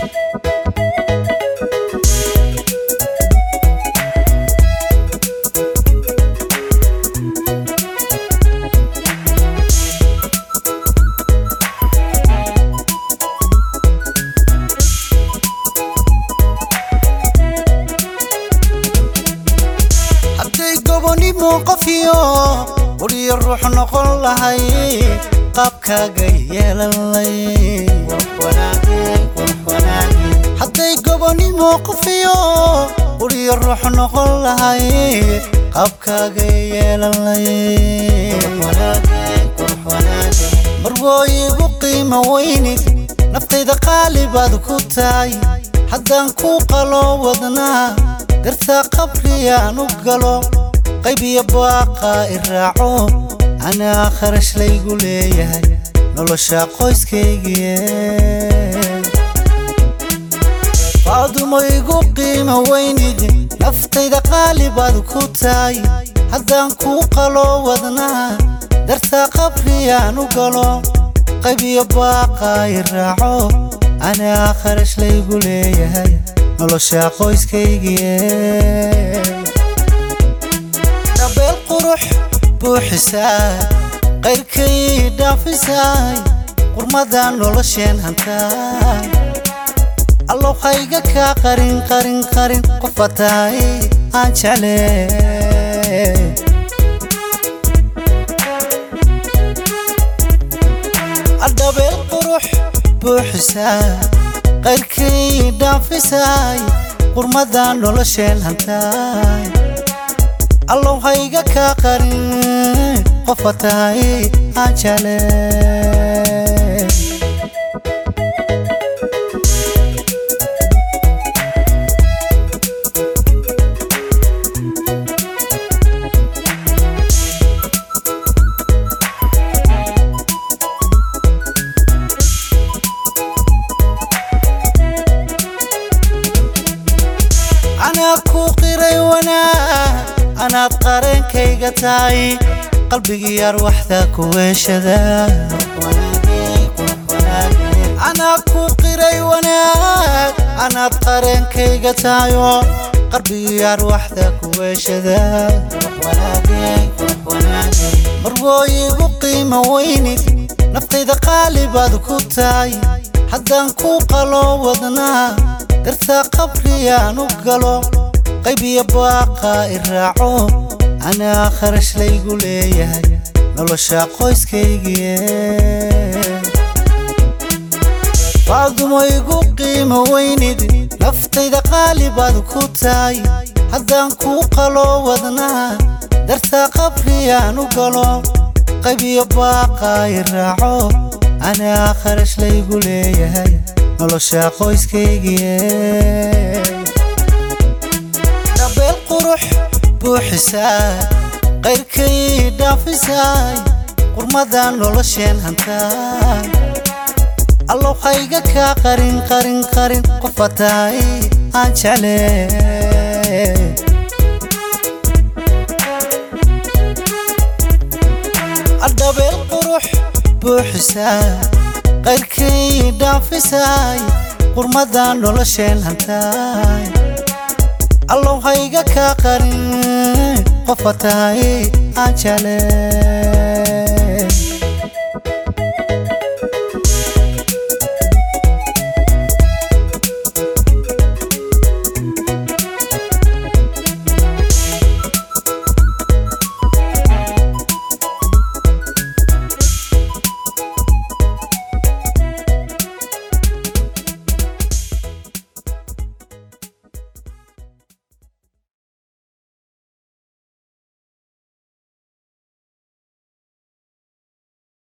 hadday gobonimo qofiyo wariyo ruux noqon lahay qaabkaaga yeelanlay hadday gobonimo qofiyo wariyo ruux noqon lahay qaabkaaga yeelanlay marwooyigu qiimo weynid naftayda qaali baad ku tahay haddaan ku qalo wadnaa dartaa qabriyaan u galo qaybiyo baaqa i raaco anaa kharash laygu leeyahay nolosha qoyskaygiye faadumo igu qiimo weynid naftayda qaali baad ku tahay haddaan ku qalo wadnaa dartaa qabriyaan u galo qaybiyo baaqa i raaco anaa kharash laygu leeyahay nolosha qoyskaygiye dhabeel qurux buuxisaa qayrkay dhaafisaay qurmadan nolosheen hantaay allow hayga kaa qarin qarin qarin qofa tahay aan jecle adhabeel qurux buuxisaa qayrkay dhaafisaay qurmadan nolosheen hantaay allow hayga kaa qarin qofa tahay aan jecle anaa ku qiray wanaag anaad qareenkayga tahay qalbigii arwaxda ku weeshada anaa ku qiray wanaag anaad qareenkayga tahayo qalbigii arwaxda ku weeshada marwooyigu qiimo weynid naftayda qaali baad ku tahay haddaan ku qalo wadnaa dartaa qabriyaan u galo qaybiyo baaqa i raaco anaa kharash laygu leeyahay nolosha qoyskaygiye faadumo igu qiimo weynid naftayda qaali baad ku tahay haddaan ku qalo wadnaa dartaa qabriyaan u galo qaybiyo baaqa i raaco anaa kharash laygu leeyahay nolosha qoyskaygiye dhabeel qurux buuxisaa qayrkay dhaafisaay qurmadan nolosheen hantaay allow hayga kaa qarin qarin qarin qofa tahay aan jecle adhabeel qurux buuxisaa qayrkay dhaafisaay qurmadan nolosheen hantaay allow hayga kaa qarin qofa tahay aan jecle